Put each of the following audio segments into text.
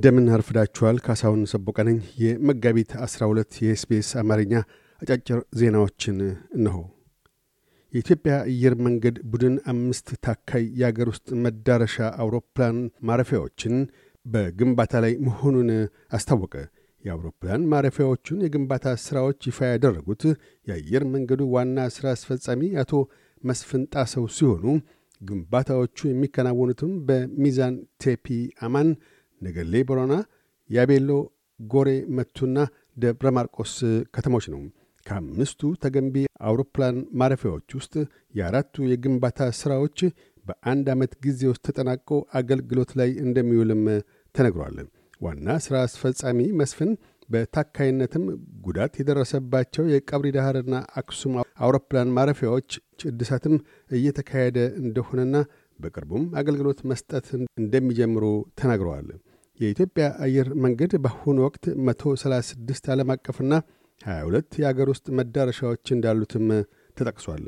እንደምን አርፍዳችኋል። ካሳሁን ሰቦቀ ነኝ። የመጋቢት 12 የኤስቢኤስ አማርኛ አጫጭር ዜናዎችን እነሆ። የኢትዮጵያ አየር መንገድ ቡድን አምስት ታካይ የአገር ውስጥ መዳረሻ አውሮፕላን ማረፊያዎችን በግንባታ ላይ መሆኑን አስታወቀ። የአውሮፕላን ማረፊያዎቹን የግንባታ ሥራዎች ይፋ ያደረጉት የአየር መንገዱ ዋና ሥራ አስፈጻሚ አቶ መስፍን ጣሰው ሲሆኑ ግንባታዎቹ የሚከናወኑትም በሚዛን ቴፒ አማን፣ ነገሌ ቦረና፣ ያቤሎ፣ ጎሬ መቱና ደብረ ማርቆስ ከተሞች ነው። ከአምስቱ ተገንቢ አውሮፕላን ማረፊያዎች ውስጥ የአራቱ የግንባታ ሥራዎች በአንድ ዓመት ጊዜ ውስጥ ተጠናቆ አገልግሎት ላይ እንደሚውልም ተነግሯል። ዋና ሥራ አስፈጻሚ መስፍን በታካይነትም ጉዳት የደረሰባቸው የቀብሪ ዳህርና አክሱም አውሮፕላን ማረፊያዎች እድሳትም እየተካሄደ እንደሆነና በቅርቡም አገልግሎት መስጠት እንደሚጀምሩ ተናግረዋል። የኢትዮጵያ አየር መንገድ በአሁኑ ወቅት 136 ዓለም አቀፍና 22 የአገር ውስጥ መዳረሻዎች እንዳሉትም ተጠቅሷል።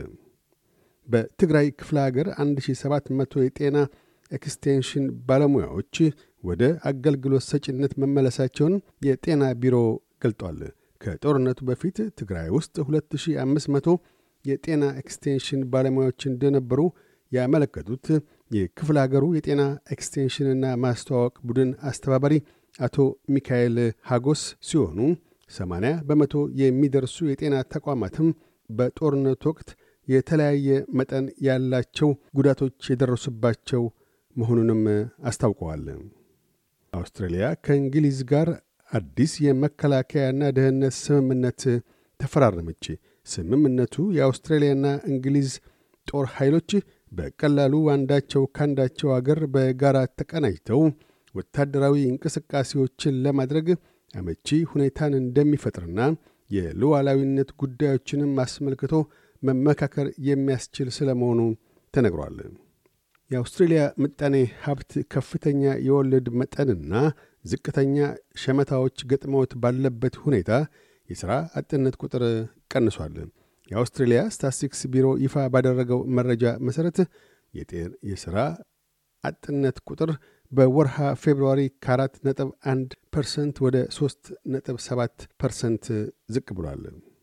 በትግራይ ክፍለ አገር 1700 የጤና ኤክስቴንሽን ባለሙያዎች ወደ አገልግሎት ሰጪነት መመለሳቸውን የጤና ቢሮ ገልጧል። ከጦርነቱ በፊት ትግራይ ውስጥ 2500 የጤና ኤክስቴንሽን ባለሙያዎች እንደነበሩ ያመለከቱት የክፍለ አገሩ የጤና ኤክስቴንሽንና ማስተዋወቅ ቡድን አስተባባሪ አቶ ሚካኤል ሃጎስ ሲሆኑ 80 በመቶ የሚደርሱ የጤና ተቋማትም በጦርነቱ ወቅት የተለያየ መጠን ያላቸው ጉዳቶች የደረሱባቸው መሆኑንም አስታውቀዋል። አውስትራሊያ ከእንግሊዝ ጋር አዲስ የመከላከያና ደህንነት ስምምነት ተፈራረመች። ስምምነቱ የአውስትራሊያና እንግሊዝ ጦር ኃይሎች በቀላሉ አንዳቸው ካንዳቸው አገር በጋራ ተቀናጅተው ወታደራዊ እንቅስቃሴዎችን ለማድረግ አመቺ ሁኔታን እንደሚፈጥርና የሉዓላዊነት ጉዳዮችንም አስመልክቶ መመካከር የሚያስችል ስለ መሆኑ ተነግሯል። የአውስትሬልያ ምጣኔ ሀብት ከፍተኛ የወለድ መጠንና ዝቅተኛ ሸመታዎች ገጥመውት ባለበት ሁኔታ የሥራ አጥነት ቁጥር ቀንሷል። የአውስትሬልያ ስታስቲክስ ቢሮ ይፋ ባደረገው መረጃ መሠረት የሥራ አጥነት ቁጥር በወርሃ ፌብርዋሪ ከአራት ነጥብ አንድ ፐርሰንት ወደ ሦስት ነጥብ ሰባት ፐርሰንት ዝቅ ብሏል።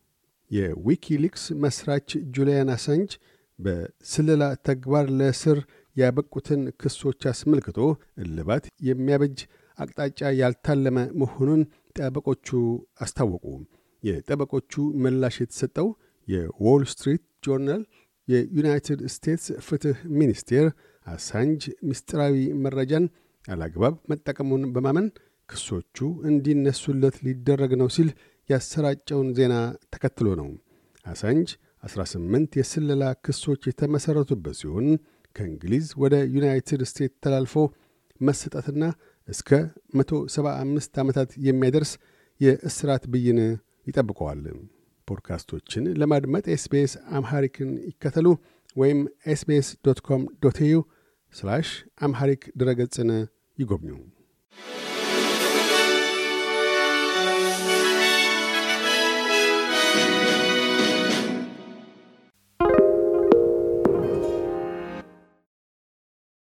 የዊኪሊክስ መስራች ጁሊያን አሳንጅ በስለላ ተግባር ለእስር ያበቁትን ክሶች አስመልክቶ እልባት የሚያበጅ አቅጣጫ ያልታለመ መሆኑን ጠበቆቹ አስታወቁ። የጠበቆቹ ምላሽ የተሰጠው የዎል ስትሪት ጆርናል የዩናይትድ ስቴትስ ፍትሕ ሚኒስቴር አሳንጅ ምስጢራዊ መረጃን አላግባብ መጠቀሙን በማመን ክሶቹ እንዲነሱለት ሊደረግ ነው ሲል ያሰራጨውን ዜና ተከትሎ ነው። አሳንጅ 18 የስለላ ክሶች የተመሠረቱበት ሲሆን ከእንግሊዝ ወደ ዩናይትድ ስቴትስ ተላልፎ መሰጠትና እስከ 175 ዓመታት የሚያደርስ የእስራት ብይን ይጠብቀዋል። ፖድካስቶችን ለማድመጥ ኤስቤስ አምሐሪክን ይከተሉ ወይም ኤስቤስ ዶት ኮም ዶት ኤዩ አምሐሪክ ድረገጽን ይጎብኙ።